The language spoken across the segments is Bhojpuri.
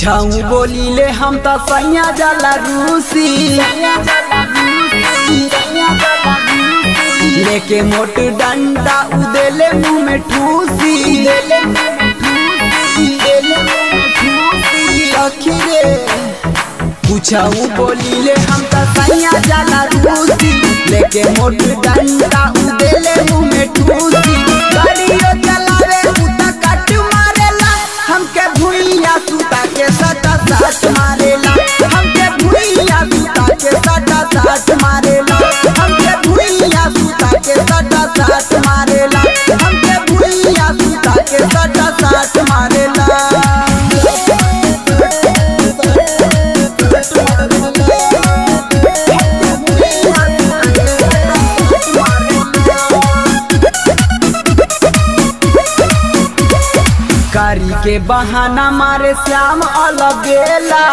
कुछऊ बोलीले हम त सैया जाला रूसी लेके मोट डंडा उदेले मुंह में ठूसी सखी रे कुछऊ बोलीले हम त सैया जाला रूसी लेके मोट डंडा उदेले मुंह में ठूसी गाड़ियो चलावे उता कट मारेला हमके भुइया सुता के सटा साट मारेला हमके भुइया सुता के सटा साट मारेला हमके भुइया सुता के सटा साट मारेला हमके भुइया सुता के सटा साट मारेला कारी के बहाना मारे श्याम अलबेला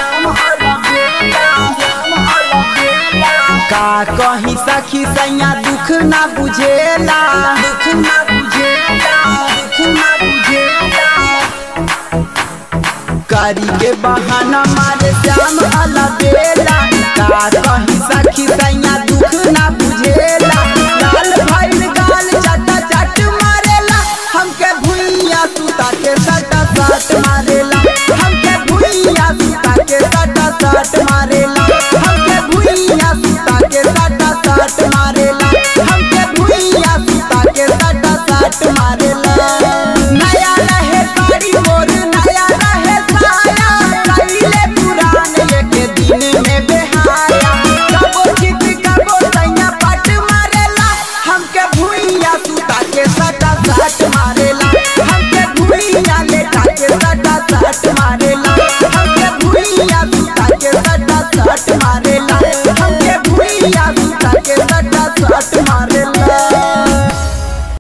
का कहीं सखी सैया दुख ना बुझेला दुख ना बुझेला दुख ना बुझेला कारी के बहाना मारे श्याम अलबेला का कहीं सखी सैया